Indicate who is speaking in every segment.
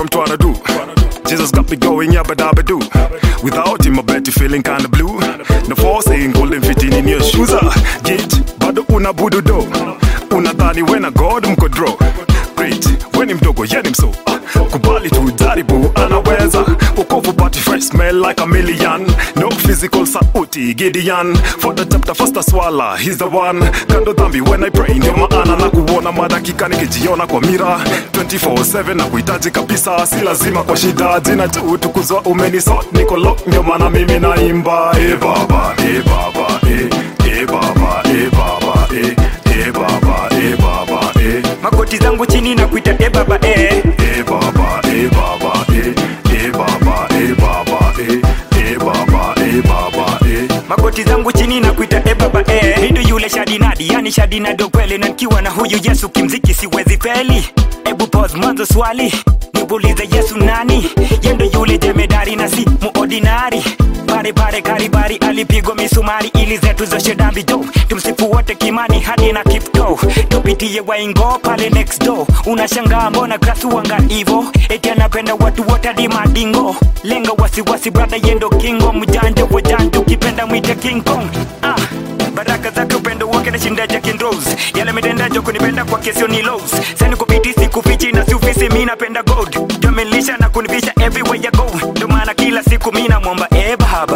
Speaker 1: I'm tryna do. Jesus got me going, yabba dabba do. Without him, I bet you feeling kinda blue. No forcing, golden fitting in your shoes. Ah, Git, bado una budu do. Unadhani when a god mko draw. Great, when ni mdogo, yeni mso. Ah, Kubali tu jaribu, anaweza. Ukovu party fresh, smell like a million. No physical sauti, Gideon. For the chapter, first a swallow, he's the one. Kando dhambi, when I pray, ndio maana na kuona madakika nikijiona kwa mira 24/7 na kuhitaji kabisa, si lazima kwa shida. Jina tu tukuzwa, umeniso niko lock, ndio maana mimi naimba. E baba, e baba, e, e baba, e baba, e, e baba, e baba, e.
Speaker 2: magoti zangu chini na kuita e baba e
Speaker 1: E baba, e baba, e, e baba, e baba, e, e baba, e baba, e.
Speaker 2: magoti zangu chini na kuita e baba e mindo yule shadinadi yani shadinadi kweli na nikiwa na huyu yesu kimziki siwezi feli ebu pause mwanzo swali nibulize yesu nani yendo yule jemedari na si muordinari pare pare karibari alipigwa misumari ili zetu zoshe dambi do tumsifu wote kimani hadi na kifto tupitie waingo pale next door unashangaa mbona krasuwanga ivo eti anapenda watu wote hadi madingo lenga wasiwasi brada yendo kingo mjanja wajanja ukipenda mwite king kong ah baraka zake upendo wake na shinda Jack and Rose yale mitendajo kunipenda kwa kesio ni lows sani kupiti sikufichi na siufisi mi napenda gold jamilisha na kunivisha everywhere you go ndo maana kila siku mi namwomba e baba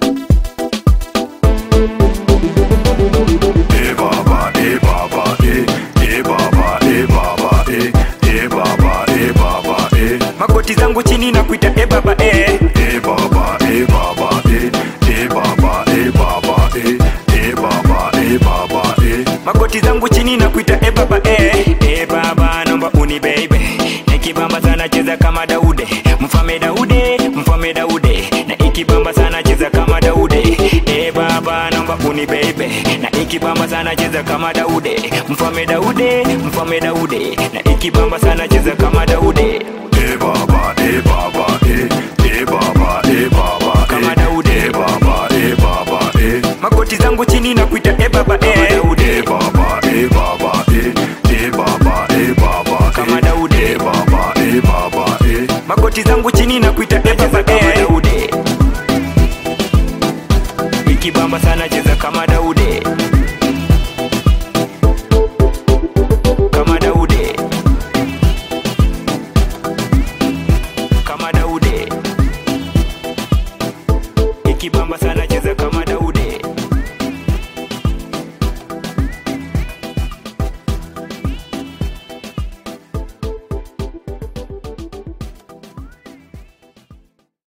Speaker 1: E baba, e baba, e, e baba, e baba, e, e baba, e baba, e.
Speaker 2: magoti zangu chini na kuita e baba e
Speaker 1: E baba, e baba, e, e baba, e baba, e, e baba, e baba, e.
Speaker 2: magoti zangu chini na kuita e baba e e baba naomba uni baby nikibamba sana cheza kama daude mfame daude mfame daude na ikibamba sana cheza kama daude e baba naomba uni baby na ikibamba sana cheza kama daude mfame daude mfame daude na ikibamba sana cheza kama daude
Speaker 1: E baba, e baba, e, e baba, e baba, e.
Speaker 2: Kama Daudi.
Speaker 1: E baba, e baba, e.
Speaker 2: magoti zangu chini na kuita e baba e
Speaker 1: E baba, e baba, e, e baba, e baba, e.
Speaker 2: Kama Daudi.
Speaker 1: E baba, e baba, e.
Speaker 2: magoti zangu chini na kuita e baba e ikibamba sana cheza kama daude